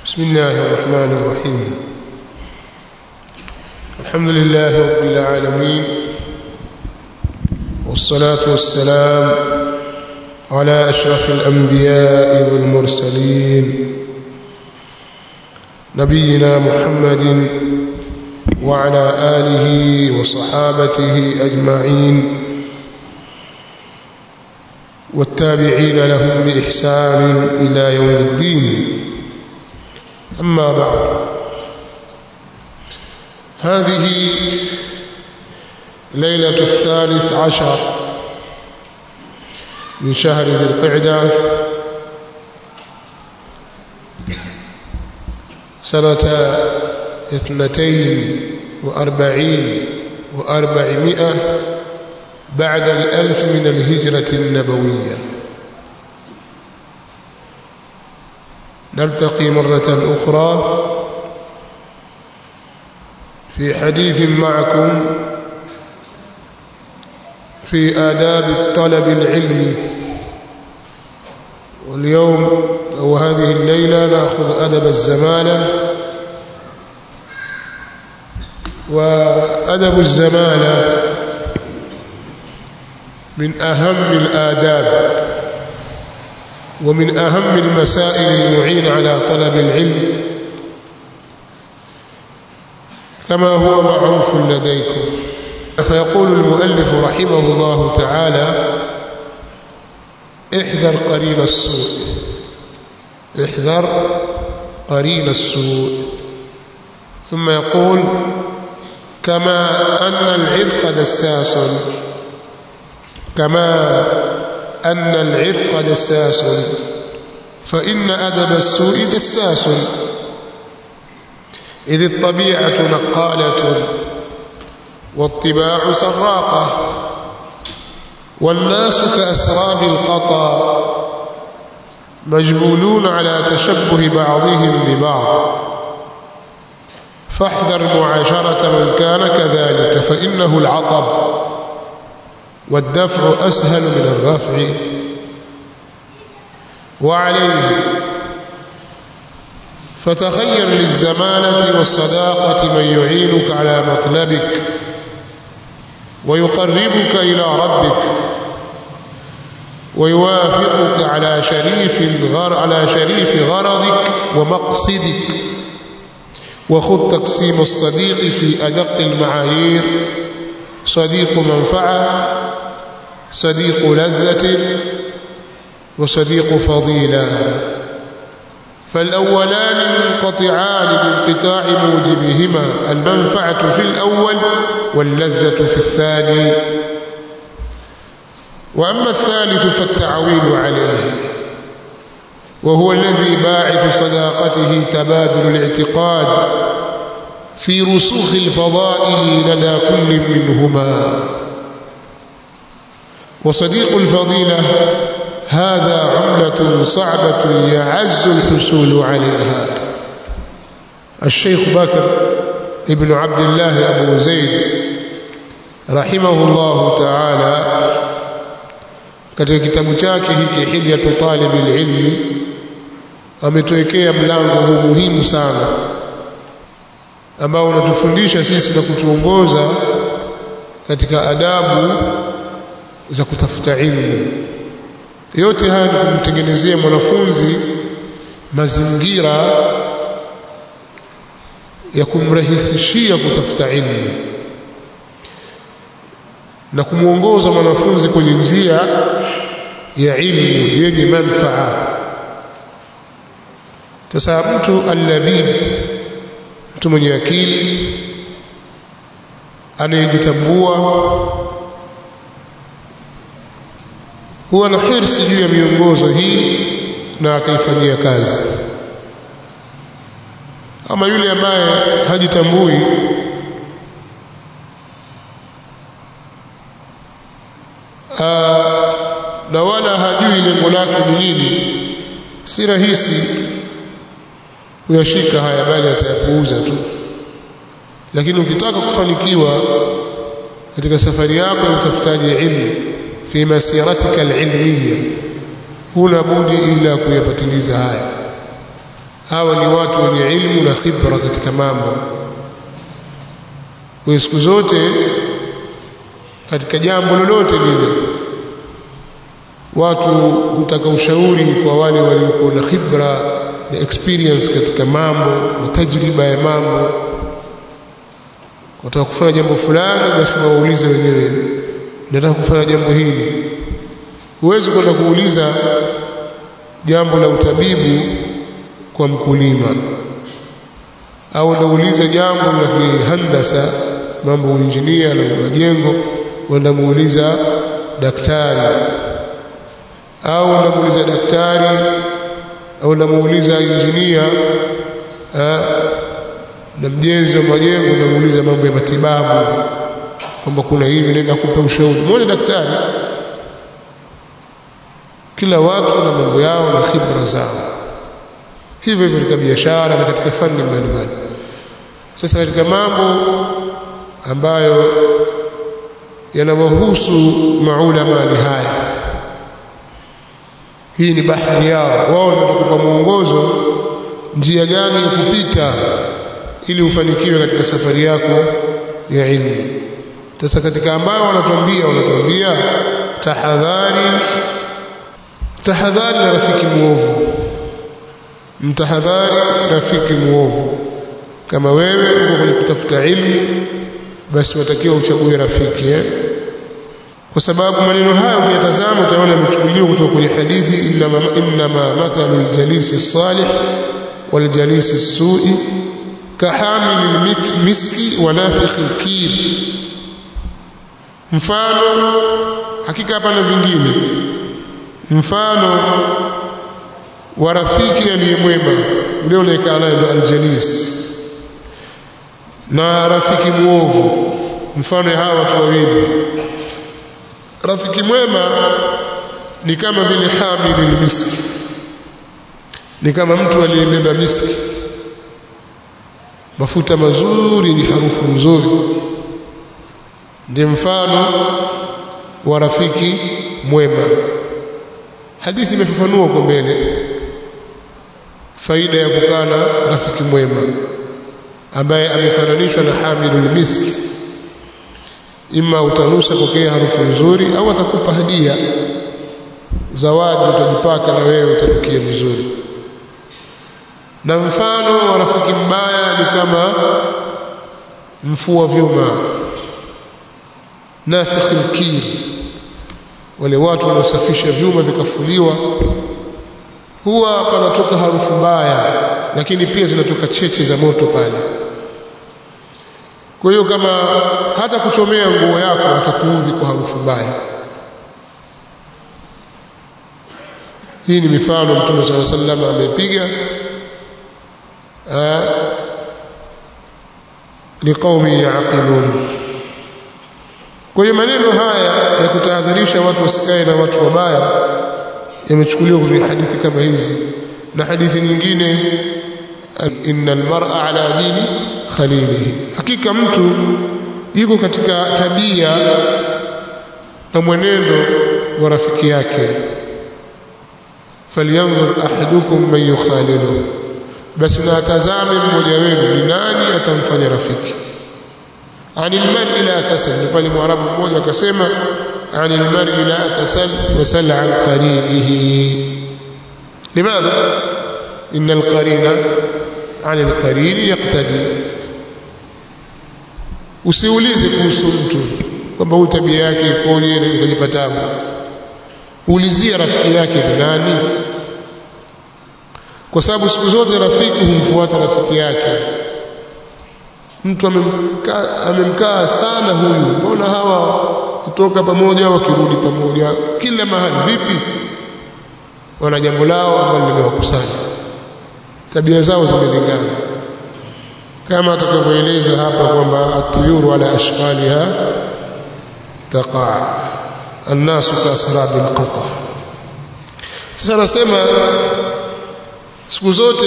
بسم الله الرحمن الرحيم الحمد لله رب العالمين والصلاة والسلام على أشرف الأنبياء والمرسلين نبينا محمد وعلى آله وصحابته أجمعين والتابعين لهم بإحسان إلى يوم الدين أما بعد هذه ليلة الثالث عشر من شهر ذي القعدة سنة اثنتين وأربعين وأربعمائة بعد الألف من الهجرة النبوية نلتقي مرة أخرى في حديث معكم في آداب الطلب العلمي واليوم أو هذه الليلة نأخذ أدب الزمانة وأدب الزمانة من أهم الآداب ومن أهم المسائل المعين على طلب العلم كما هو معروف لديكم فيقول المؤلف رحمه الله تعالى احذر قرين السوء احذر قرين السوء ثم يقول كما أن العرق دساس كما أن العرق دساس فإن أدب السوء دساس إذ الطبيعة نقالة والطباع سراقة والناس كأسراب القطا مجبولون على تشبه بعضهم ببعض فاحذر معاشرة من كان كذلك فإنه العطب والدفع أسهل من الرفع وعليه فتخير للزمانة والصداقة من يعينك على مطلبك ويقربك إلى ربك ويوافقك على شريف الغر على شريف غرضك ومقصدك وخذ تقسيم الصديق في أدق المعايير صديق منفعة صديق لذة وصديق فضيلة فالأولان منقطعان بانقطاع موجبهما المنفعة في الأول واللذة في الثاني وأما الثالث فالتعويل عليه وهو الذي باعث صداقته تبادل الاعتقاد في رسوخ الفضائل لدى كل منهما وصديق الفضيلة هذا عملة صعبة يعز الحصول عليها الشيخ بكر ابن عبد الله أبو زيد رحمه الله تعالى katika kitabu chake hiki hilyatu talibi ilmi ametuwekea mlango huu muhimu sana ambao unatufundisha sisi na kutuongoza katika adabu za kutafuta ilmu yote haya ni kumtengenezea mwanafunzi mazingira ya kumrahisishia kutafuta ilmu na kumwongoza mwanafunzi kwenye njia ya ilmu yenye manfaa sasa mtu allabib mtu mwenye akili anayejitambua huwa na hirsi juu ya miongozo hii na akaifanyia kazi ama yule ambaye hajitambui aa, na wala hajui lengo lake ni nini si rahisi kuyashika haya bali atayapuuza tu lakini ukitaka kufanikiwa katika safari yako ya utafutaji ilmu fi masiratika alilmiya huna budi ila kuyapatiliza haya hawa ni watu wenye ilmu na khibra katika mambo kwa siku zote katika jambo lolote lile watu hutaka ushauri kwa wale waliokuwa na khibra na experience katika mambo na tajriba ya mambo wataka kufanya jambo fulani basi waulize wenyewe nataka kufanya jambo hili huwezi kwenda kuuliza jambo la utabibu kwa mkulima au unauliza jambo la handasa mambo uinjinia na majengo wenda muuliza daktari au unamuuliza daktari au unamuuliza injinia na mjenzi wa majengo unamuuliza mambo ya matibabu kwamba kuna hivi nenda kupa ushauri muone daktari kila watu na mambo yao na khibra zao hivyo hivyo katika biashara na katika fani mbalimbali sasa katika mambo ambayo yanawahusu maulama ni haya hii ni bahari yao wao ndio watakupa mwongozo njia gani ya kupita ili ufanikiwe katika safari yako ya ilmu sasa katika ambao wanatuambia wanatuambia tahadhari tahadhari na rafiki muovu mtahadhari rafiki muovu kama wewe uko kwenye kutafuta ilmu basi watakiwa uchague rafiki eh? kwa sababu maneno haya ukiyatazama utaona yamechukuliwa kutoka kwenye hadithi innama, innama mathalu ljalisi salih waljalisi sui kahamili lmiski wa nafikhi lkir mfano hakika hapana vingine mfano wa rafiki aliyemwema ule unaekaa naye ndo aljalis na rafiki mwovu mfano ya hawa watu wawili rafiki mwema ni kama vile hamili miski ni kama mtu aliyebeba miski mafuta mazuri yenye harufu nzuri ndiye mfano wa rafiki mwema hadithi imefafanua kwa mbele faida ya kukaa na rafiki mwema ambaye amefananishwa na hamilul miski ima utanusa pokea harufu nzuri au atakupa hadia zawadi utajipaka na wewe utanukia vizuri na mfano wa rafiki mbaya ni kama mfua vyuma nafikhi lkir wale watu wanaosafisha vyuma vikafuliwa huwa panatoka harufu mbaya lakini pia zinatoka cheche za moto pale kwa hiyo kama hata kuchomea nguo yako atakuudhi kwa harufu mbaya hii ni mifano mtume saa sallam amepiga liqaumi yaqilun kwa hiyo maneno haya ya kutahadharisha watu wasikae na watu wabaya yamechukuliwa kutoka hadithi kama hizi na hadithi nyingine inna almar'a ala dini khalilihi hakika mtu yuko katika tabia na mwenendo wa rafiki yake falyanzur ahadukum man yukhalilu basi na atazame mmoja wenu ni nani atamfanya rafiki anil mar'i la tasal ni pale mwarabu mmoja akasema anil mar'i la tasal wasal an qarinihi limadha inna alqarina عن القرين يقتدي usiulize kuhusu mtu kwamba huyu tabia yake ikoje na kujipa tabu ulizia rafiki yake ni nani kwa sababu siku zote rafiki humfuata rafiki yake mtu amemkaa amemkaa sana huyu mbona hawa kutoka pamoja wakirudi pamoja kila mahali vipi wana jambo lao ambalo limewakusanya tabia zao zimelingana kama atakavyoeleza hapa kwamba atuyuru ala ashqaliha taqaa annasu kaasrabi lqata sasa anasema siku zote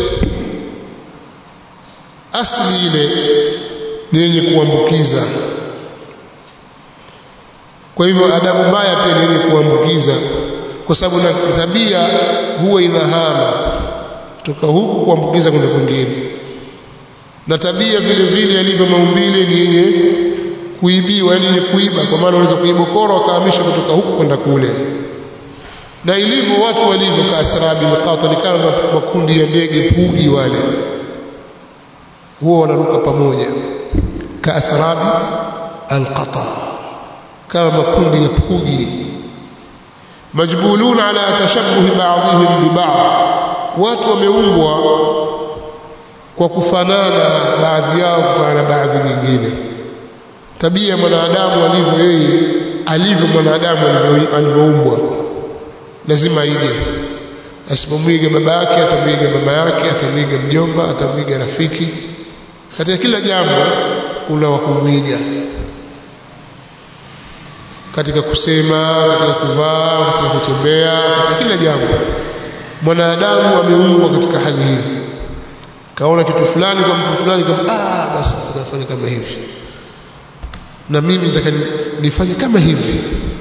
asli ile ni yenye kuambukiza kwa hivyo adabu mbaya pia ni yenye kuambukiza kwa sababu na tabia huwa inahama kutoka huku kuambukiza kwenda kwingine na tabia vile vile yalivyo maumbile ni yenye kuibiwa yani yenye kuiba kwa maana unaweza kuibokora wakahamisha kutoka huku kwenda kule na ilivyo watu walivyo kaasrabi mqata kama makundi ya ndege pugi wale huwa wanaruka pamoja kaasrabi alqata kama makundi ya pugi majbulun ala tashabbuhi ba'dihim bi ba'd watu wameumbwa kwa kufanana baadhi yao kufanana baadhi nyingine tabia ya mwanadamu alivyo yeye alivyo mwanadamu alivyoumbwa lazima aige asipomwiga baba yake atamwiga mama yake atamwiga mjomba atamwiga rafiki katika kila jambo kuna wa kumwiga katika kusema katika kuvaa katika kutembea katika kila jambo mwanadamu ameumbwa katika hali hii kaona kitu fulani kwa mtu fulani kama ah basi tunafanya kama hivi na mimi nataka nifanye kama hivi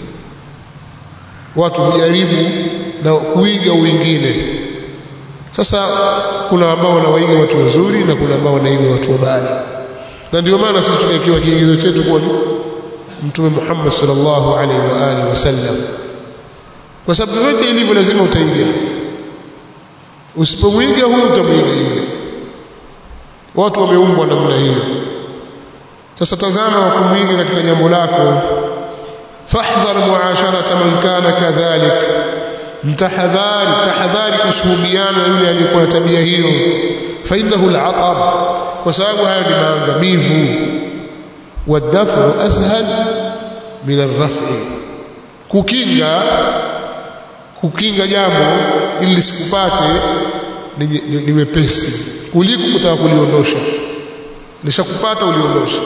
watu hujaribu na kuiga wengine sasa kuna ambao wanawaiga watu wazuri na kuna ambao wanaiga watu wabaya na ndio maana sisi tukiwa kigezo chetu kwa mtume Muhammad sallallahu alaihi wa alihi wasallam kwa sababu yote ilivyo lazima utaiga usipomwiga huyu utamwiga yule watu wameumbwa namna hiyo sasa tazama wa kumwiga katika jambo lako fahdhar muasharata man kana kadhalik mtahadhari tahadhari kusuhubiana yule aliyekuwa na tabia hiyo fainahu alatab kwa sababu hayo ni maangamivu wadafu ashal min arraf'i kukinga kukinga jambo ili lisikupate ni, ni, ni wepesi kuliko kutaka kuliondosha lishakupata uliondosha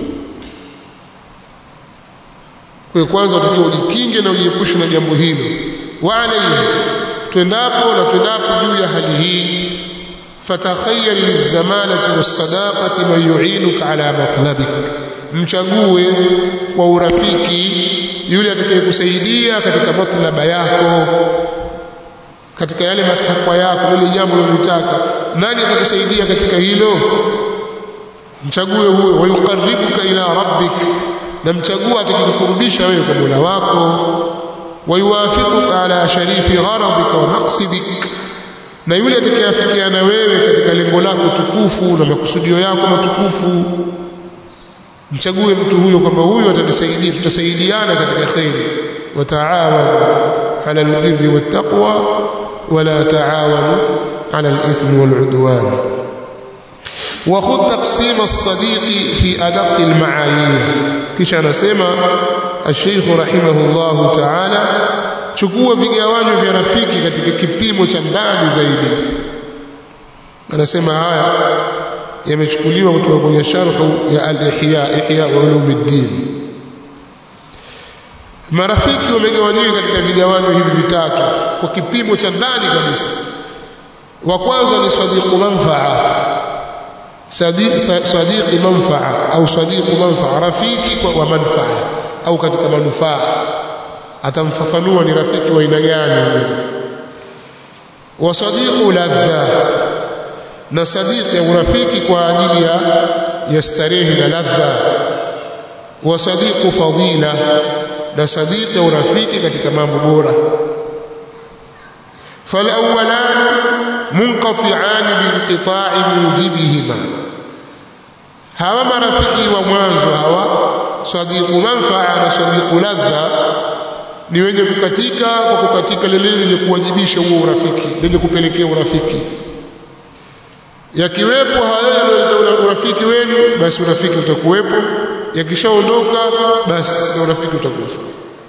kwa kwanza utakiwa ujikinge na ujiepushe na jambo hilo wa alayhi twendapo na twendapo juu ya hali hii fatakhayyar lizamanati wasadaqati man yu'inuka ala matlabik mchague kwa urafiki yule atakayekusaidia katika matlaba yako katika yale matakwa yako lile jambo unalotaka nani atakusaidia katika hilo mchague huyo wayuqarribuka ila rabbik na mchagua atakayekurudisha wewe kwa Mola wako wayuwafiquka ala sharifi gharadika wa maqsidik na yule atakayeafikiana wewe katika lengo lako tukufu na makusudio yako matukufu mchague mtu huyo kwamba huyo atanisaidia tutasaidiana katika khairi wataawanu ala albirri wattaqwa wala taawanu ala alithmi waludwan وخذ تقسيم الصديق في أدق المعايير كيش أنا سيما الشيخ رحمه الله تعالى chukua vigawanyo vya rafiki katika kipimo cha ndani zaidi anasema haya yamechukuliwa kutoka kwenye sharhu ya al-ihya ihya ulumuddin marafiki wamegawanyika katika vigawanyo hivi vitatu kwa kipimo cha ndani kabisa wa kwanza ni sadiqu manfaa sadiqi manfaa au sadiqu manfaa rafiki wa manfaa au katika manufaa atamfafanua ni rafiki wa aina gani wa sadiqu ladha na sadiqi ya urafiki kwa ajili ya ya starehe na ladha wa sadiqu fadila na sadiqi ya urafiki katika mambo bora فالأولان منقطعان بانقطاع موجبهما hawa marafiki wa mwanzo hawa sadiqu manfaa na sadiqu ladha ni wenye kukatika kwa kukatika lile lenye kuwajibisha huo urafiki lenye kupelekea urafiki yakiwepo haya urafiki wenu basi urafiki utakuwepo yakishaondoka basi urafiki utakufa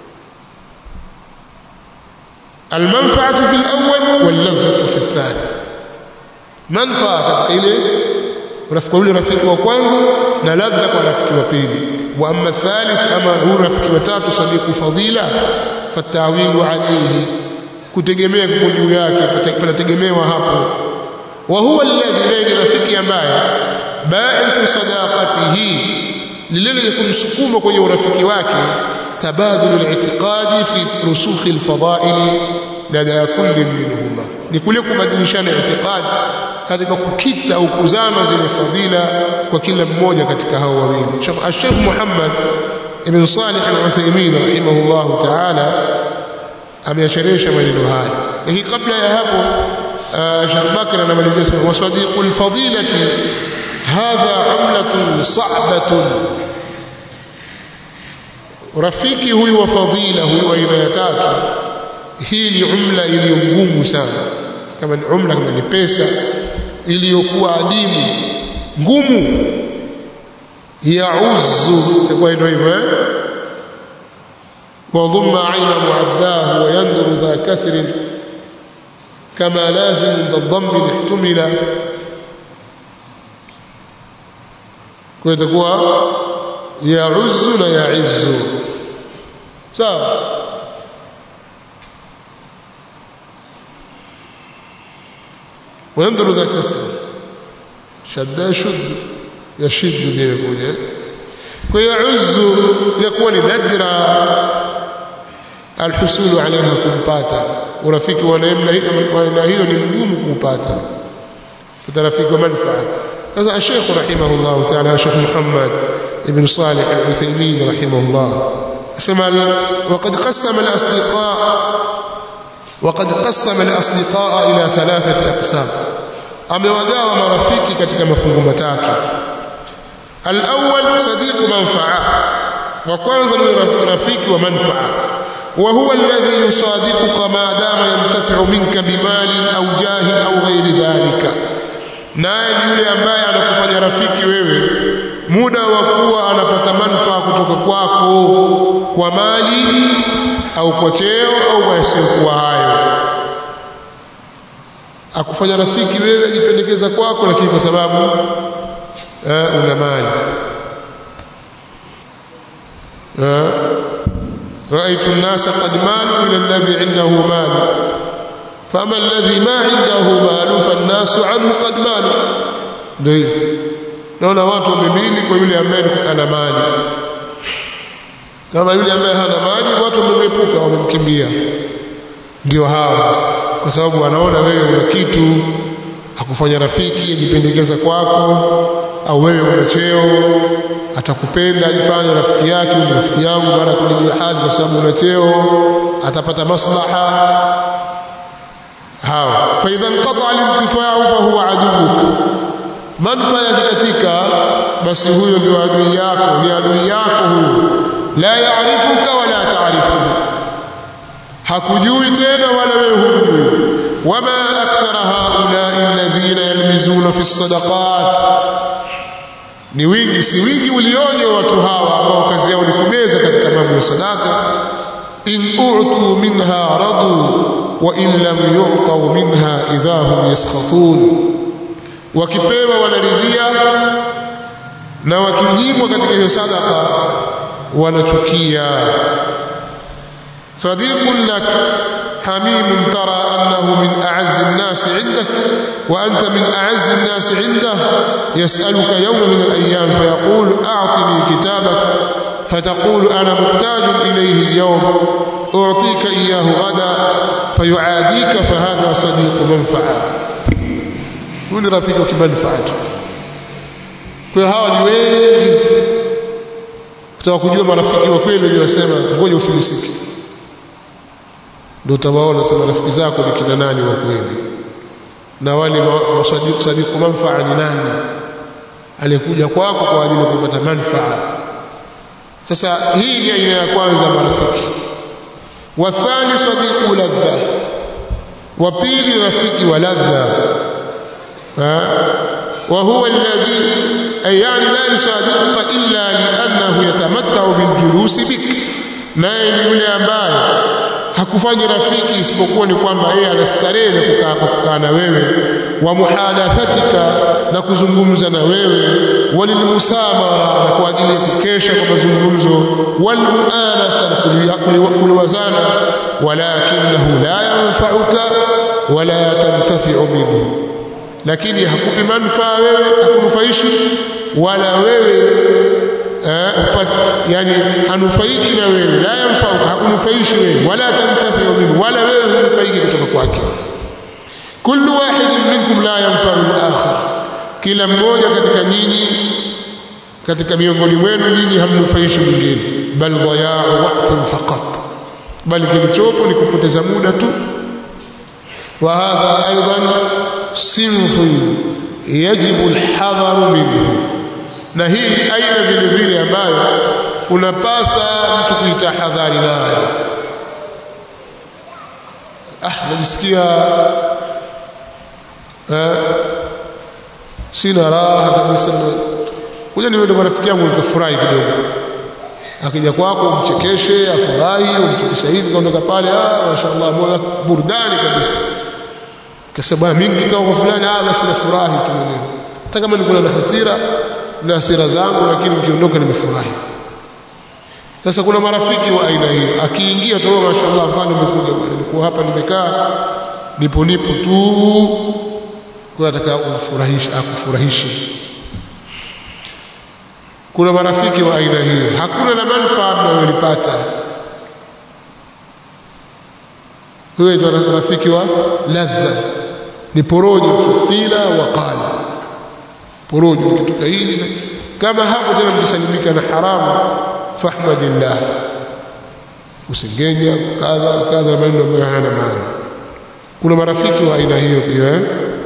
المنفعة في الأول واللذة في الثاني منفعة katika ile urafiki ule rafiki wa kwanza na ladha kwa rafiki wa pili wa amma thalith ama hu rafiki wa tatu sadiqu fadila fatawilu alayhi kutegemea kwa juu yake panategemewa hapo wa huwa alladhi ni rafiki ambaye ba'ithu sadaqatihi lile lenye kumsukuma kwenye urafiki wake tabadulu al-i'tiqadi fi rusukh al-fada'il lada kulli minhuma ni kule kubadilishana itikadi katika kukita au kuzama zile fadhila kwa kila mmoja katika hao wawili Sheikh Muhammad ibn Salih al-Uthaymeen rahimahullah ta'ala ameyasherehesha maneno haya lakini kabla ya hapo Sheikh Bakr anamalizia sema wa sadiqul fadilati hadha amlatun sa'batun rafiki huyu wa fadhila huyu aina ya tatu hii ni umla iliyo ngumu sana kama ni umla kama ni pesa iliyokuwa adimu ngumu yauzu itakuwa ndio hivyo eh وضم عين معداه وينظر ذا كسر كما لازم ذا الضم احتمل كويتكوا يعز لا يعز sawa وينظر ذا كسر شد يشد يشد ndio imekuja kwa hiyo uzu inakuwa ni nadra alhusulu alaiha kumpata urafiki wa namna hiyo ni mgumu kuupata rafiki wa manfaa sasa الشيخ رحمه الله تعالى الشيخ محمد ابن صالح العثيمين رحمه الله اسمع وقد قسم الاصدقاء وقد قسم الاصدقاء الى ثلاثه اقسام amewagawa marafiki katika mafungu matatu الأول صديق منفعة وكwanza ni rafiki wa manfaa وهو الذي يصادقك ما دام ينتفع منك بمال أو جاه أو غير ذلك naye ni yule ambaye anakufanya rafiki wewe muda wa kuwa anapata manufaa kutoka kwako kwa mali au kwa cheo au kwa yasiyokuwa hayo akufanya rafiki wewe ajipendekeza kwako lakini kwa sababu una mali رأيت الناس قد مالوا إلى الذي عنده مال فأما الذي ما عنده مال فالناس عنه قد مالوا ndio naona watu wamemili kwa yule ambaye ana mali kama yule ambaye hana mali watu wamemepuka wamemkimbia ndio hawa kwa sababu wanaona wewe una kitu akufanya rafiki ajipendekeza kwako au wewe una cheo atakupenda ajifanye rafiki yake ni rafiki yangu baada ya kulijia hali kwa sababu una cheo atapata maslaha hawa fa idha inqata al-intifa'u fa huwa aduwuk manfa yakikatika basi huyo ndio adui yako ni adui yako huyo la yaarifuka wala taarifuhu hakujui tena wala wewe humjui wama akthara haulai alladhina yalmizuna fi sadaqat ni wingi si wingi ulioje watu hawa ambao kazi yao ni kumeza katika mambo ya sadaka in u'tu minha radu wa in lam yu'tau minha idha hum yaskhatun wakipewa wanaridhia na wakinyimwa katika hiyo sadaka wanachukia صديق لك حميم ترى أنه من أعز الناس عندك وأنت من أعز الناس عنده يسألك يوم من الأيام فيقول أعطني كتابك فتقول أنا محتاج إليه اليوم أعطيك إياه غدا فيعاديك فهذا صديق منفعة كل رفيقك منفعته kwa hawa ni wengi kutaka kujua marafiki wa kweli waliosema ngoja ufilisiki ndio utawaona sema rafiki zako ni kina nani wa kweli na wale wasadiku sadiku manfaa ni nani aliyekuja kwako kwa ajili ya kupata manfaa sasa hii ni aina ya kwanza marafiki wathani sadiku ladha wa pili rafiki wa ladha وهو الذي أي يعني لا يصادقك إلا لأنه يتمتع بالجلوس بك naye ni yule ambaye hakufanyi rafiki isipokuwa ni kwamba yeye anastarehe na kukaa kwa kukaa na wewe wa muhadathatika na kuzungumza na wewe walilmusamara na kwa ajili ya kukesha kwa mazungumzo walmuanasa na kuliwazana walakinahu la yanfauka wala tantafiu minhu lakini hakupi manufaa wewe hakunufaishi wala wewe yani hanufaiki na wewe la yanfauka hakunufaishi wewe wala tantafi minhu wala wewe hunufaiki kutoka kwake kullu wahidin minkum la yanfau al-akhar kila mmoja katika nyinyi katika miongoni mwenu nyinyi hamnufaishi mwingine bal dhaya'u waqtin faqat bali kilichopo ni kupoteza muda tu wa hadha aidan sinfun yajibu alhadharu minhu na hii aina vile vile ambayo unapasa mtu kuitahadhari nayo ah najisikia eh, sina raha kabisa kuja niende kwa rafiki yangu nikafurahi kidogo akija kwako umchekeshe afurahi umchekeshe hivi kaondoka pale ah mashaallah moyo burudani kabisa kasema bwana mimi kikao kwa fulani ah basi nafurahi tu mwenyewe hata kama niko na hasira na hasira zangu lakini nikiondoka nimefurahi sasa kuna marafiki wa aina hiyo akiingia tu mashaallah mfano umekuja bwana nilikuwa hapa nimekaa nipo nipo tu kwa ataka kufurahisha akufurahishe kuna marafiki wa aina hiyo hakuna na manufaa mnayolipata huyo ndio rafiki wa ladha ni porojo kila waqala porojo kitoka hili kama hapo tena mkisalimika na haramu fahmadillah usingenya kadha kadha maneno ambayo hayana maana kuna marafiki wa aina hiyo pia eh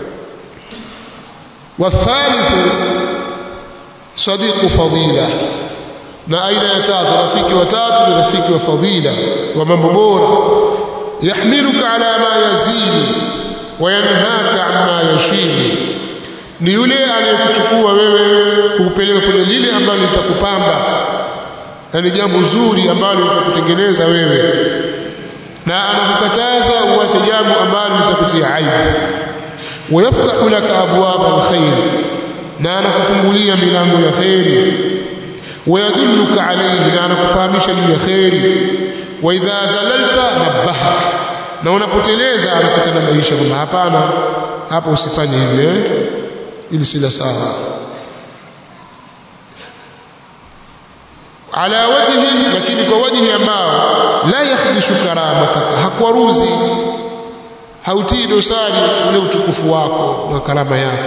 والثالث صديق فضيلة na aina ya tatu rafiki wa tatu ni rafiki wa fadhila wa mambo bora yahmiluka ala ma yazidi wa yanhaka amma yashini ni yule anayekuchukua wewe kukupeleka kwenye lile ambalo litakupamba na ni jambo zuri ambalo litakutengeneza wewe na anakukataza uache jambo ambalo litakutia aibu ويفتح لك أبواب الخير na anakufungulia milango ya kheri wayadulluka alayhi na anakufahamisha juu ya kheri wa idha zalalta nabbahak na unapoteleza anakutanabahisha kwamba hapana hapo usifanye hivi eh ili si la sawa ala wajhi lakini kwa wajhi ambao la yakhdishu karamataka hakwaruzi hautii dosari ule utukufu wako na karama yako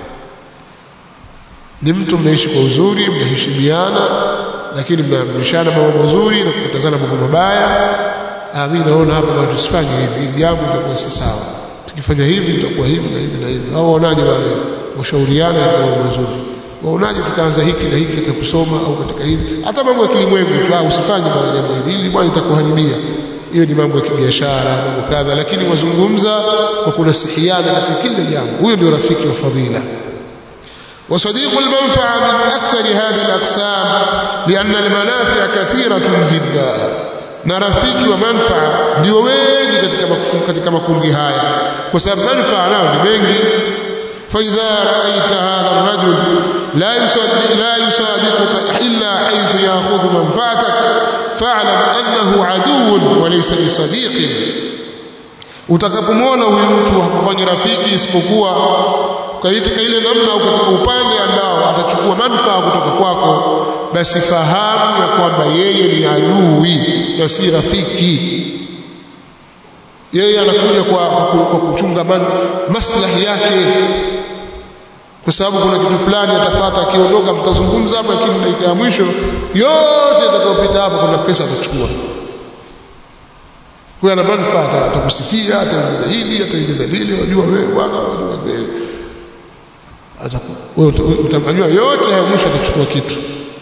ni mtu mnaishi kwa uzuri mnaheshimiana lakini mnaamrishana mambo mazuri na kukatazana mambo mabaya ah mimi naona hapa watu tusifanye hivi ili jambo litakuwa si sawa tukifanya hivi itakuwa hivi na hivi na hivi au waonaje wale washauriana ya mambo mazuri waonaje tukaanza hiki na hiki katika kusoma au katika hivi hata mambo ya kilimwengu tu usifanye bwana jambo hili hili bwana itakuharibia hiyo ni mambo ya kibiashara mambo kadha lakini wazungumza kwa kunasihiana katika kila jambo huyo ndio rafiki wa fadhila وصديق المنفعة من أكثر هذه الأقسام لأن المنافع كثيرة جدا نرفيك ومنفعة ndio wengi katika katika makundi haya kwa sababu manufaa nao ni mengi فإذا رأيت هذا الرجل لا يصدق لا يصادقك إلا حيث يأخذ منفعتك فاعلم أنه عدو وليس بصديق utakapomwona huyu mtu hakufanyi rafiki isipokuwa katika ile namna au katika upande ambao atachukua manufaa kutoka kwako basi fahamu ya kwamba yeye ni adui na si rafiki yeye anakuja kwa, kwa, kwa kuchunga man, maslahi yake kwa sababu kuna kitu fulani atapata akiondoka mtazungumza hapa lakini dakika ya mwisho yote atakayopita hapa kuna pesa atachukua kwa ana manufaa atakusifia ataingiza hili ataingiza lile wajua wewe bwana wajua wewe utamjua yote ya mwisho atachukua kitu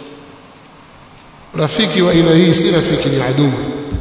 rafiki wa aina hii si rafiki ni adui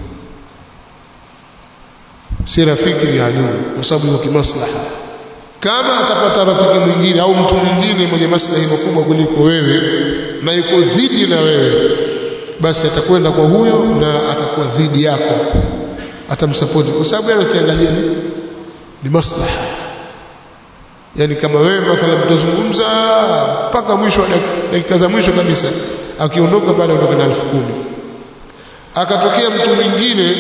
si rafiki ni adui kwa sababu ya kimaslaha kama atapata rafiki mwingine au mtu mwingine mwenye maslahi makubwa kuliko wewe na yuko dhidi na wewe basi atakwenda kwa huyo na atakuwa dhidi yako atamsapoti kwa sababu yeye akiangalia ni, ni maslaha yani kama wewe mathalan mtazungumza mpaka mwisho dakika za mwisho kabisa akiondoka pale ondoka na elfu kumi akatokea mtu mwingine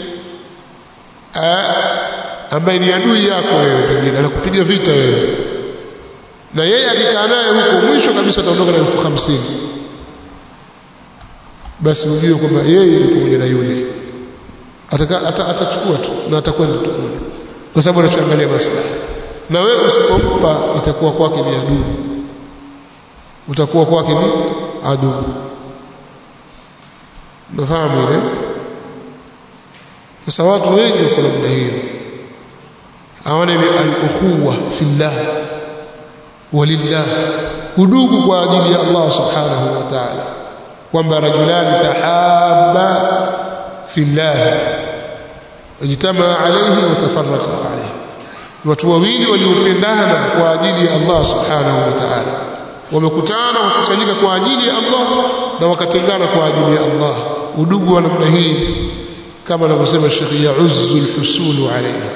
ambaye ni adui yako wewe pengine anakupiga vita wewe na yeye akikaa naye huko mwisho kabisa ataondoka na elfu hamsini basi ujue kwamba yeye ni pamoja na yule ataka atachukua tu na atakwenda tu kule kwa sababu anachoangalia maslahi na wewe usipompa itakuwa kwake ni adui utakuwa kwake ni adui nafahamu ile sasa watu wengi wako namna hiyo hawana ile al-ukhuwa fillah walillah udugu kwa ajili ya Allah subhanahu wa ta'ala kwamba rajulani tahabba fillah ijtamaa alayhi wa tafarraqa alayhi watu wawili waliopendana kwa ajili ya Allah subhanahu wa ta'ala wamekutana wakusanyika kwa ajili ya Allah na wakatengana kwa ajili ya Allah udugu wa namna hii kama anavyosema Sheikh Ya'uzzu al-husulu alayha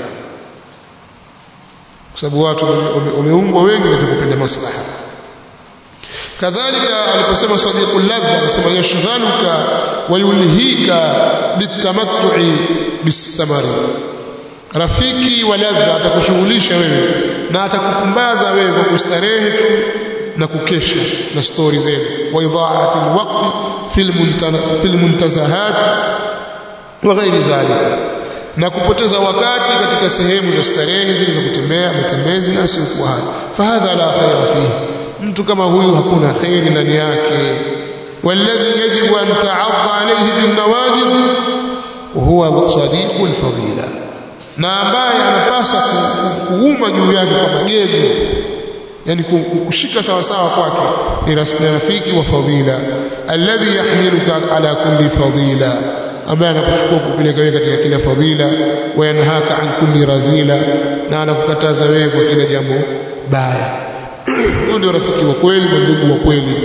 kwa sababu watu wameumbwa wengi katika kupenda maslaha kadhalika aliposema sadiqul ladha anasema yashghaluka wa yulhika bitamattu'i bisamari rafiki wa ladha atakushughulisha wewe na atakupumbaza wewe kwa kustarehe tu na kukesha na stori zenu wa idhaati alwaqti fil muntazahat wa ghairi dhalika na kupoteza wakati katika sehemu za starehe zile za kutembea matembezi na sio kwa haya fahadha la khaira fihi mtu kama huyu hakuna khairi ndani yake والذي يجب أن تعض عليه بالنواجذ وهو صديق الفضيلة na ambaye anapasa kuuma juu yake kwa magego yani kushika sawa sawa kwake ni rafiki wa fadhila alladhi yahmiluka ala kulli fadila ambaye anakuchukua kupeleka wewe katika kila fadhila wa yanhaka an kulli radhila na anakukataza wewe kwa kila jambo baya huyo ndio rafiki wa kweli na ndugu wa kweli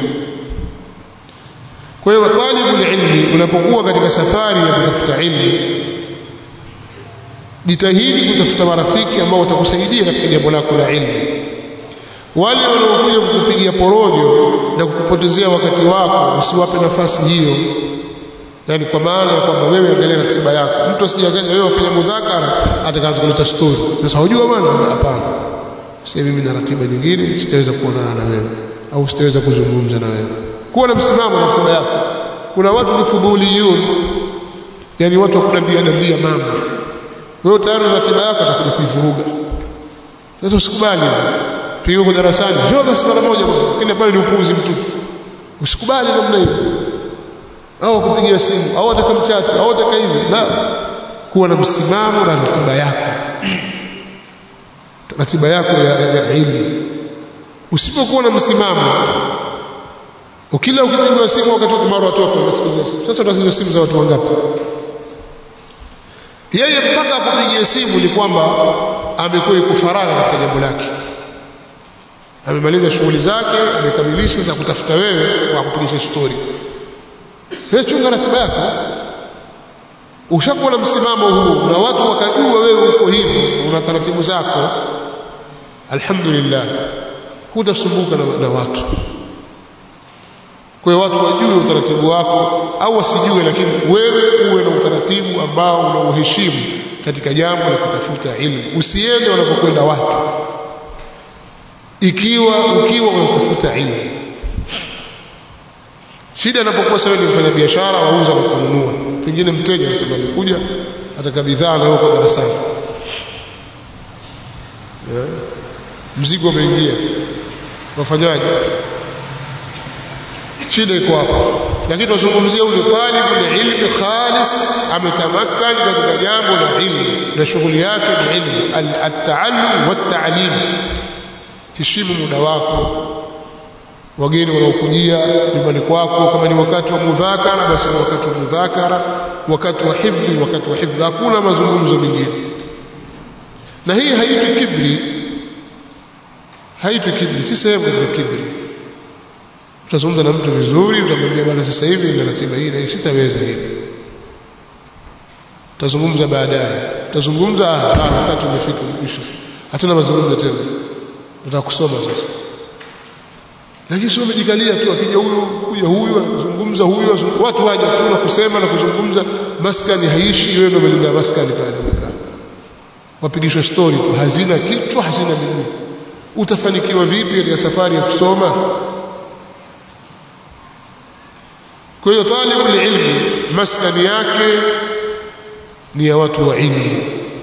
kwa hiyo talibul ilmi unapokuwa katika safari ya kutafuta ilmu jitahidi kutafuta marafiki ambao watakusaidia katika jambo lako la ilmu wale wanaokuja kukupigia porojo na kukupotezea wakati wako usiwape nafasi hiyo yani kwa maana ya kwamba wewe angalia ratiba yako mtu asijakaja wewe ufanye mudhakara atakaanza kuleta story sasa hujua bwana hapana sasa mimi na ratiba nyingine sitaweza kuonana na wewe au sitaweza kuzungumza na wewe kuwa na msimamo na ratiba yako kuna watu ni fudhuliyun yani watu wa kudandia dandia mambo wewe tayari na ratiba yako atakuja kuivuruga sasa usikubali tuko darasani njoo basi mara moja bwana lakini pale ni upuuzi mtupu usikubali namna hiyo au kupigia simu au atakamchati au ataka hivi la kuwa na msimamo na ratiba yako ratiba yako ya, ya, ya ilmu usipokuwa na msimamo ukila ukipigiwa simu wakati wa mara watoka unasikiza simu sasa utasikiza simu za watu wangapi yeye mpaka akupigie simu ni kwamba amekuwa yuko faragha katika jambo lake amemaliza shughuli zake amekamilisha za kutafuta wewe kwa kupigisha story wewe chunga ratiba yako ushakuwa na msimamo huu na watu wakajua wewe uko hivi una taratibu zako alhamdulillah hutasumbuka na, na watu kwa hiyo watu wajue utaratibu wako au wasijue lakini wewe uwe na utaratibu ambao unauheshimu katika jambo la kutafuta ilmu usiende wanapokwenda watu ikiwa ukiwa unatafuta ilmu shida inapokuwa sawa ni mfanya biashara wauza na kununua pengine mteja anasema amekuja ataka bidhaa na yuko darasani yeah. mzigo umeingia wafanyaje shida iko hapo lakini tunazungumzia ule talibul ilmi khalis ametamakkan katika jambo la ilmu na shughuli yake ni ilmu at-taallum wat-ta'lim heshimu muda wako wageni wanaokujia nyumbani kwako kama ni wakati wa mudhakara basi ni wakati wa mudhakara wakati wa hifdhi wakati wa hifdhi hakuna mazungumzo mengine na hii haitwi kibri haitwi kibri si sehemu ya kibri utazungumza na mtu vizuri utamwambia bwana sasa hivi nina ratiba hii na sitaweza hivi utazungumza baadaye utazungumza wakati umefika mwisho hatuna mazungumzo tena nataka kusoma sasa lakini sio umejikalia tu akija huyo kuja huyo anazungumza huyo watu waje tu na kusema na kuzungumza maskani haishi wewe ndio umelinda maskani pale umekaa wapigishwa story tu hazina kitu hazina miguu utafanikiwa vipi katika safari ya kusoma kwa hiyo talibul ilmi maskani yake ni ya watu wa ilmu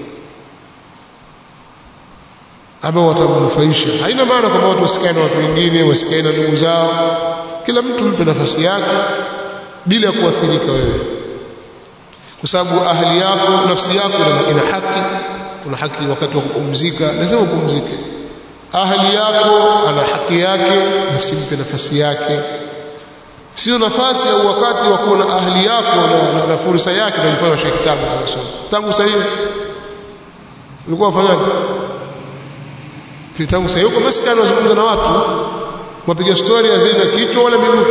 ambao watamnufaisha haina maana kwamba watu wasikae na watu wengine wasikae na ndugu zao kila mtu mpe nafasi yake bila kuathirika wewe kwa sababu ahli yako nafsi yako ina haki una haki wakati wa kupumzika lazima upumzike ahli yako ana haki yake usimpe nafasi yake sio nafasi au wakati wa kuwa na ahli yako na, na, na fursa yake ndio ilifanya Sheikh Kitabu tunasoma tangu sasa hivi ulikuwa ufanyaje tangu sasa yuko basi kana wazungumza na watu wapiga story hazina kichwa wala miguu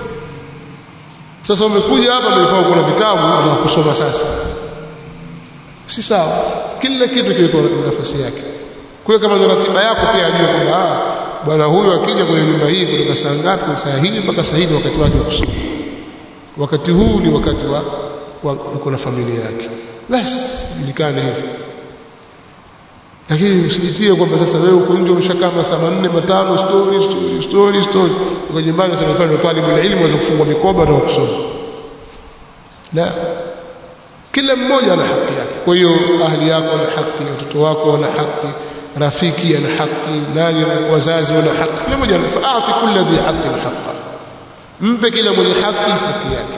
sasa umekuja hapa mlifaa kuna vitabu na kusoma sasa si sawa kila kitu kiko na nafasi yake kwa kama ni ratiba yako pia ajue kwamba bwana huyu akija kwenye nyumba hii kutoka saa ngapi saa hii mpaka saa hii ni wakati wake wa kusoma wakati huu ni wakati wa, wa uko na familia yake basi julikane hivyo lakini usijitie kwamba sasa wewe uko nje umeshakaa masaa manne matano story story story story uko nyumbani sasa unafanya talibul ilmu waweza kufungua mikoba na kusoma la kila mmoja ana haki yake kwa hiyo ahli yako ana haki watoto wako wana haki rafiki ana haki nani wazazi wana haki kila mmoja faati kulli dhi haqqin haqqa mpe kila mwenye haki haki yake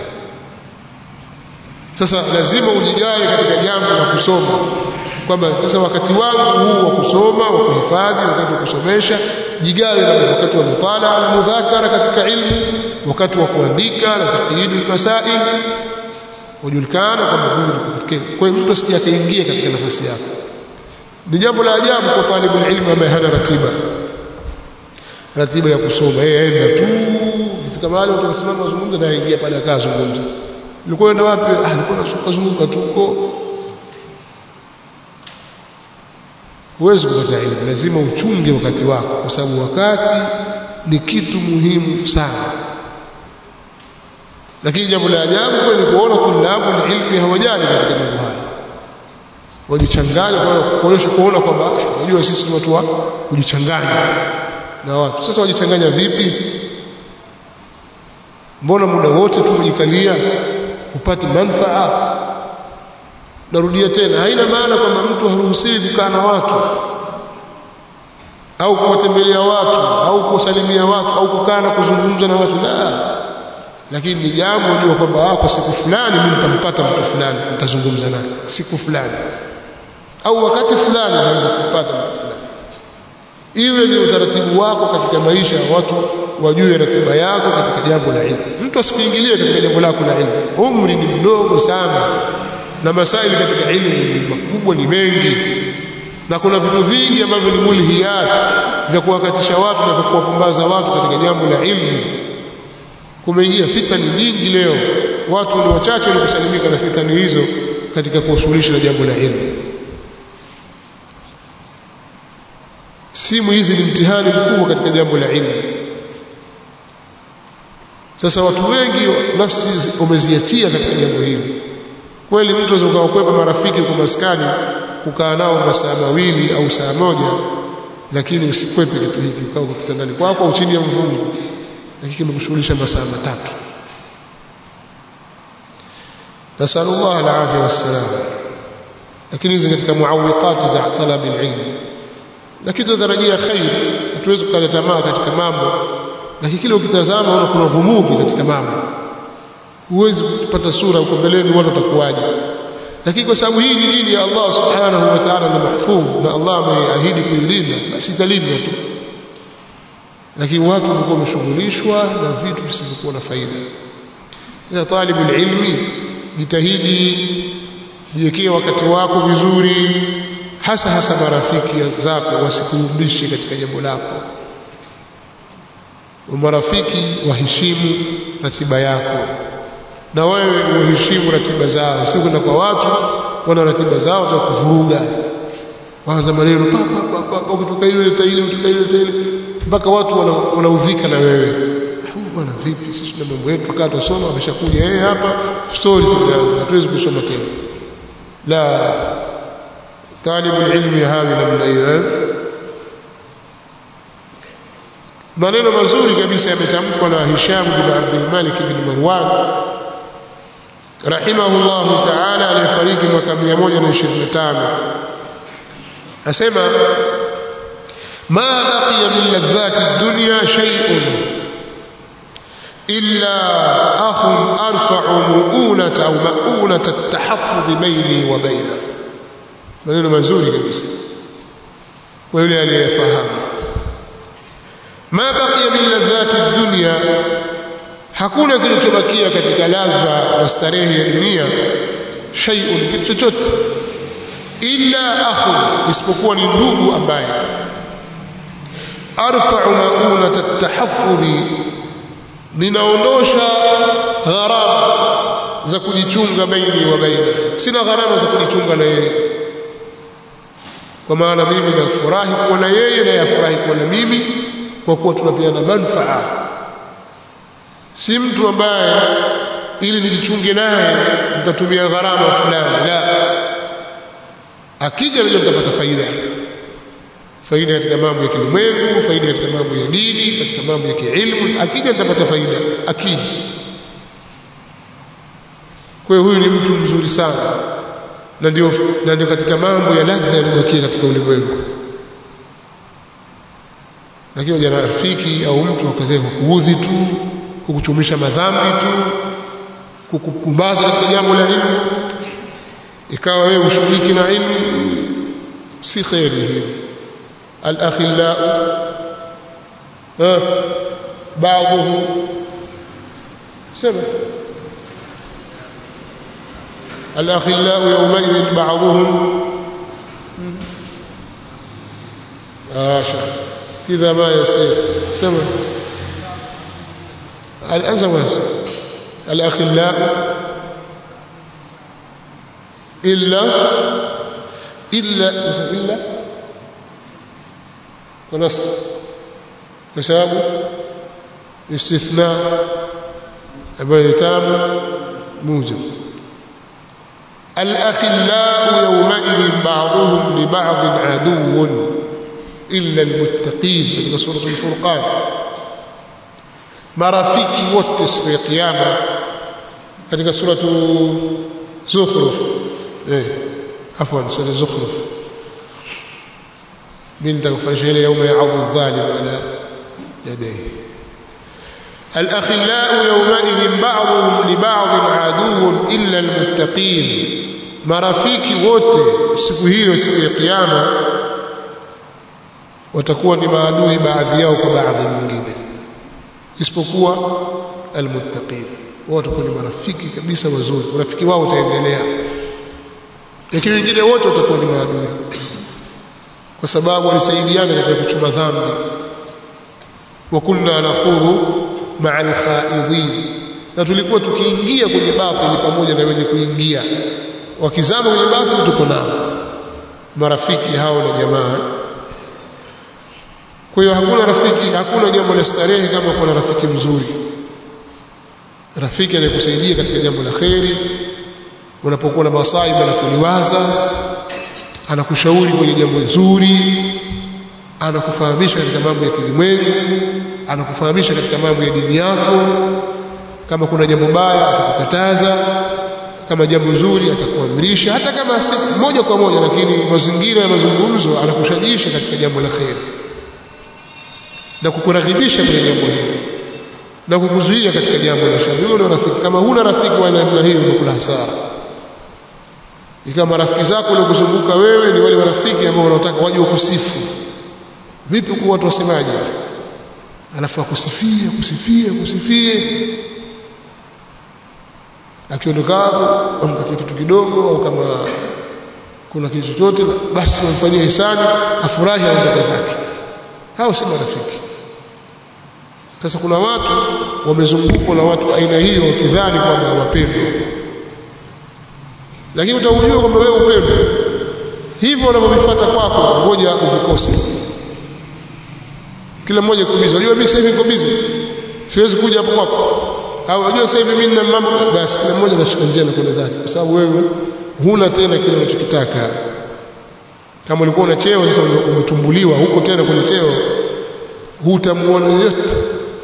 sasa lazima ujigawe katika jambo la kusoma kwamba sasa wakati wangu huu wa kusoma wa kuhifadhi wakati wa kusomesha jigawe na wakati wa mutala na mudhakara katika ilmu wakati wa kuandika na taqyidul masail ujulikana kwamba huyu ni katika kwa hiyo mtu asije akaingia katika nafasi yake ni jambo la ajabu kwa talibul ilmu ambaye hana ratiba ratiba ya kusoma yeye aenda tu ifika mahali watu wasimama wazungumza na aingia pale akazungumza nilikuwa enda wapi ah nilikuwa nazunguka tu huko huwezi kupata elimu lazima uchunge wakati wako kwa sababu wakati ni kitu muhimu sana lakini jambo la ajabu kwa ni kuona tulabu ilmi hawajali katika mambo haya wajichanganya kwa kuonyesha kuona kwamba unajua sisi ni watu wa kujichanganya na watu sasa wajichanganya vipi mbona muda wote tu kujikalia upate manfaa narudia tena haina maana kwamba mtu haruhusiwi kukaa na watu au kuwatembelea watu au kuwasalimia watu au kukaa na kuzungumza na watu la lakini ni jambo unajua kwamba kwa siku fulani mimi nitampata mtu fulani nitazungumza naye siku fulani au wakati fulani naweza kupata mtu fulani iwe ni utaratibu wako katika maisha watu wajue ratiba yako katika jambo la ilmu mtu asikuingilie katika jambo lako la ilmu umri ni mdogo sana na masaili katika ilmu ni makubwa ni mengi na kuna vitu vingi ambavyo ni mulhiyat vya kuwakatisha watu na vya kuwapumbaza watu katika jambo la ilmu kumeingia fitani nyingi leo watu ni wachache waliokusalimika na fitani hizo katika kuwashughulisha na jambo la ilmu simu hizi ni mtihani mkubwa katika jambo la ilmu sasa watu wengi nafsi umeziatia katika jambo hili kweli mtu aweza ukawakwepa marafiki kwa maskani kukaa nao masaa mawili au saa moja lakini usikwepe kitu hiki ukaa kwa kitandani kwako au chini ya mvungu lakini kimekushughulisha masaa matatu nasalullah alafia wassalam lakini hizi katika muawiqati za talabi ilmu lakini tunatarajia khair hatuwezi kukata tamaa katika mambo lakini kile ukitazama unaona kuna ghumudhi katika mambo huwezi kupata sura huko mbeleni watu watakuwaje lakini kwa sababu hii ni dini ya Allah subhanahu wa ta'ala na mahfudh na Allah ameahidi kuilinda basi italindwa tu lakini watu walikuwa wameshughulishwa na vitu visivyokuwa na faida ya talibul ilmi jitahidi jiwekee wakati wako vizuri hasa hasa marafiki zako wasikurudishe katika jambo lako marafiki waheshimu ratiba yako na wewe uheshimu ratiba zao si kwenda kwa watu wana ratiba zao za kuvuruga waanza maneno pa pa pa pa ukitoka ile ile ukitoka ile ile mpaka watu wanaudhika na wewe bwana vipi sisi na mambo yetu kaa tusoma ameshakuja yeye hapa stories zinaanza hatuwezi kusoma tena la طالب العلم يهاوي namna hiyo maneno mazuri kabisa yametamkwa na Hisham bin Abdul Malik bin Marwan rahimahullah ta'ala aliyefariki mwaka 125 asema ma baqiya min ladhati ad-dunya shay'un illa akhun arfa'u mu'unata au ma'unata at-tahaffuz bayni wa bayna maneno mazuri kabisa kwa yule aliyefahamu ma baqiya min ladhati ad-dunya hakuna kilichobakia katika ladha na starehe ya dunia shay'un kitu chochote illa akhun isipokuwa ni ndugu ambaye arfa'u ma'unata at-tahaffudhi ninaondosha gharama za kujichunga baini wa baina sina gharama za kujichunga na yeye kwa maana mimi nafurahi kuwa na yeye na yafurahi kuwa na mimi kwa kuwa tunapeana manfaa si mtu ambaye ili nijichunge naye nitatumia gharama fulani la akija najua nitapata faida faida katika mambo ya kilimwengu faida katika mambo ya dini katika mambo ya kiilmu akija nitapata faida akid kwa hiyo huyu ni mtu mzuri sana na ndio na ndio katika mambo ya ladha yaliyobakia katika ulimwengu lakini jana rafiki au mtu akazea kukuudhi tu kukuchumisha madhambi tu kukukumbaza katika jambo la ilmu ikawa wewe ushughuliki na ilmu si khairi hiyo al-akhillau بعضهم سمع الأخلاء يومئذ بعضهم آشا إذا ما يصير سمع الأزواج الأخلاء إلا إلا إلا ونص بسبب استثناء ambayo tamu mujib الأخلاء يومئذ بعضهم لبعض عدو إلا المتقين katika سورة الفرقان marafiki wote siku ya kiyama katika suratu Zukhruf eh afwan sura Zukhruf mimi nitakufanyisha ile yauma ya'adhu adh-dhalim ala yadayhi الأخلاء يومئذ بعضهم لبعض عدو إلا المتقين marafiki wote siku hiyo siku ya kiyama watakuwa ni maadui baadhi yao kwa baadhi nyingine isipokuwa almuttaqin wao watakuwa ni marafiki kabisa wazuri urafiki wao utaendelea lakini wengine wote watakuwa ni maadui kwa sababu walisaidiana katika kuchuma dhambi wa kunna nakhudhu ma'a al-khaidin na tulikuwa tukiingia kwenye batili pamoja na wenye kuingia wakizama kwenye batili tuko nao marafiki hao na jamaa kwa hiyo hakuna rafiki hakuna jambo la starehe kama kuna rafiki mzuri rafiki anayekusaidia katika jambo la kheri unapokuwa na masaibu na kuliwaza anakushauri kwenye jambo nzuri anakufahamisha katika mambo ya kilimwengu anakufahamisha katika mambo ya dini yako kama kuna jambo baya atakukataza kama jambo zuri atakuamrisha hata kama si moja kwa moja lakini mazingira ya mazungumzo anakushajiisha katika jambo la kheri na kukuraghibisha kwenye jambo hilo na kukuzuia katika jambo la shari huyo rafiki kama huna rafiki wa namna hiyo unakula hasara ikawa marafiki zako waliokuzunguka wewe ni wale marafiki ambao wanataka waje wakusifu vipi kwa watu wasemaje alafu akusifie akusifie akusifie akiondoka hapo ampatie kitu kidogo au kama kuna kitu chochote basi wamfanyie hisani afurahi aondoke zake hao si marafiki sasa kuna watu wamezungukwa na watu aina hiyo wakidhani kwamba wapendwa lakini utaujua kwamba wewe upendwa hivyo unavyovifuata kwako ngoja uvikose kila mmoja kubizi unajua mimi sasa hivi niko busy siwezi kuja hapo kwako au unajua sasa hivi mimi nina mambo basi kila mmoja anashika njia na kwenda zake kwa sababu wewe huna tena kile unachokitaka kama ulikuwa una cheo sasa umetumbuliwa huko tena kwenye cheo hutamuona yoyote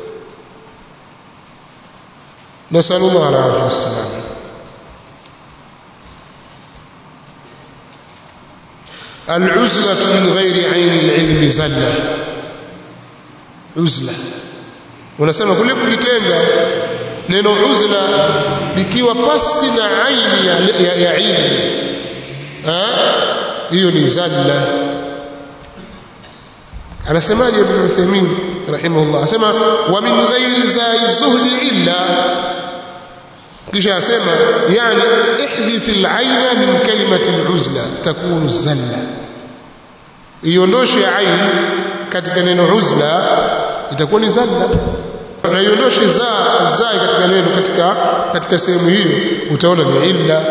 nasallallahu alaihi wasallam العزلة من غير عين العلم زلة عزلة unasema kule kujitenga neno uzla likiwa pasi na aini ya, ya, ya ilmu hiyo ni zalla anasemaje ibn Uthaymeen rahimahullah asema wa min ghairi zai zuhdi illa kisha asema yani ihdhif al-ayna min kalimati al-uzla takunu zalla iondoshe ain katika neno uzla itakuwa ni zalla na iondoshe za zai katika neno katika katika sehemu hiyo utaona ni illa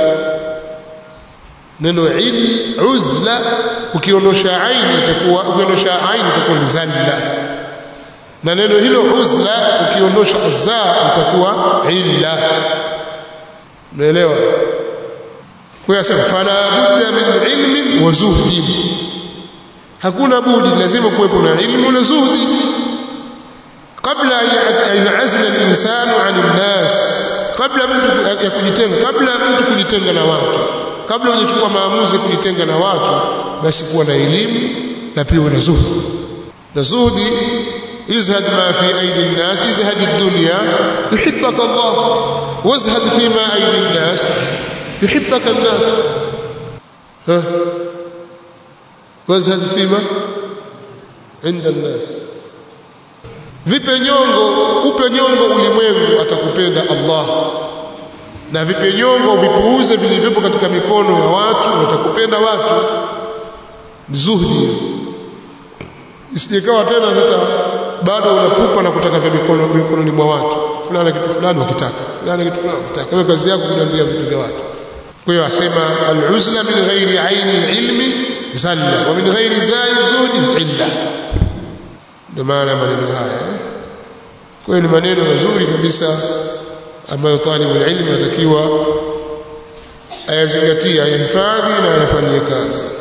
neno il uzla ukiondosha aini itakuwa ukiondosha aini itakuwa ni zalla na neno hilo uzla ukiondosha za itakuwa illa unaelewa kwa hiyo sasa fala budda min ilmin wa zuhdin hakuna budi lazima kuwepo na ilmu na zuhdi kabla an yanazila al-insanu 'an an-nas kabla mtu ya kujitenga kabla mtu kujitenga na watu kabla hujachukua maamuzi kujitenga na watu basi kuwa na elimu na pia na zuhdi na zuhdi izhad ma fi aidi an-nas izhad ad-dunya yuhibbaka Allah wazhad fi ma aidi an-nas yuhibbaka an-nas ha wazhad fi ma inda an-nas vipe nyongo upe nyongo ulimwengu atakupenda Allah na vipe nyongo vipuuze vilivyopo katika mikono ya watu watakupenda watu zuhdi isijekawa tena sasa bado unapupa na kutaka vya mikono mikononi mwa watu fulani kitu fulani wakitaka fulani kitu fulani wakitaka wewe kazi yako kudandia vitu vya watu kwa hiyo asema al-uzla min ghairi aini ilmi zalla wa min ghairi zai zuhdi illa ndio maana maneno haya kwa hiyo ni maneno mazuri kabisa ambayo talibu ilmi anatakiwa ayazingatie ayahifadhi na ayafanyie kazi